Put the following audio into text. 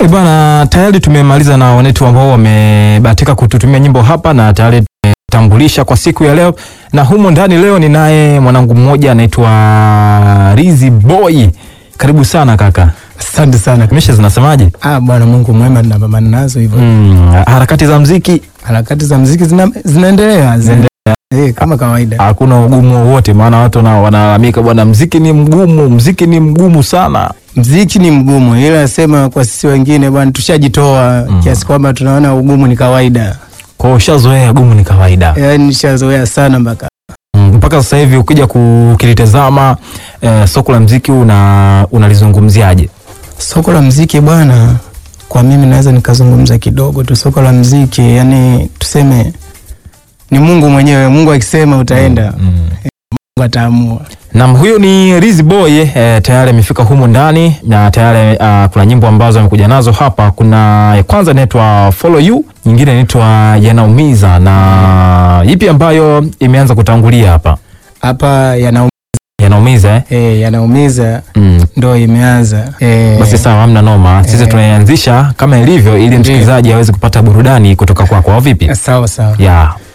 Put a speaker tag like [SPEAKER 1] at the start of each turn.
[SPEAKER 1] E bwana, tayari tumemaliza na wanetu ambao wamebahatika kututumia nyimbo hapa na tayari tumetambulisha kwa siku ya leo, na humo ndani leo ninaye mwanangu mmoja anaitwa Rizi Boy. Karibu sana kaka.
[SPEAKER 2] Asante sana.
[SPEAKER 1] Misha zinasemaje?
[SPEAKER 2] Ah, Bwana Mungu mwema tunapambana nazo hivyo.
[SPEAKER 1] Mm, harakati za mziki
[SPEAKER 2] Harakati za mziki zina, zinaendelea zinaendelea eh, kama kawaida.
[SPEAKER 1] hakuna ugumu wowote, maana watu wana- wanalalamika bwana, mziki ni mgumu, mziki ni mgumu sana.
[SPEAKER 2] Mziki ni mgumu, ila sema kwa sisi wengine bwana, tushajitoa kiasi kwamba tunaona ugumu ni kawaida,
[SPEAKER 1] Kwa hiyo ushazoea gumu ni kawaida.
[SPEAKER 2] yaani nishazoea sana mpaka
[SPEAKER 1] Mm, mpaka sasa hivi ukija kukilitazama eh, soko la mziki una unalizungumziaje?
[SPEAKER 2] soko la mziki bwana. Kwa mimi naweza nikazungumza kidogo tu soko la mziki, yani tuseme ni Mungu mwenyewe. Mungu akisema utaenda, Mungu ataamua.
[SPEAKER 1] Nam, huyu ni Riz Boy eh, tayari amefika humu ndani na tayari uh, kuna nyimbo ambazo amekuja nazo hapa. Kuna ya kwanza inaitwa Follow You, nyingine inaitwa Yanaumiza na ipi ambayo imeanza kutangulia hapa?
[SPEAKER 2] Hapa yana
[SPEAKER 1] Yanaumiza eh?
[SPEAKER 2] eh, yanaumiza
[SPEAKER 1] Mm.
[SPEAKER 2] ndo imeanza eh,
[SPEAKER 1] Basi sawa, hamna noma. Sisi
[SPEAKER 2] Eh.
[SPEAKER 1] tunaianzisha kama ilivyo, ili msikilizaji aweze kupata burudani kutoka kwako, au vipi?
[SPEAKER 2] sawa sawa.
[SPEAKER 1] Yeah.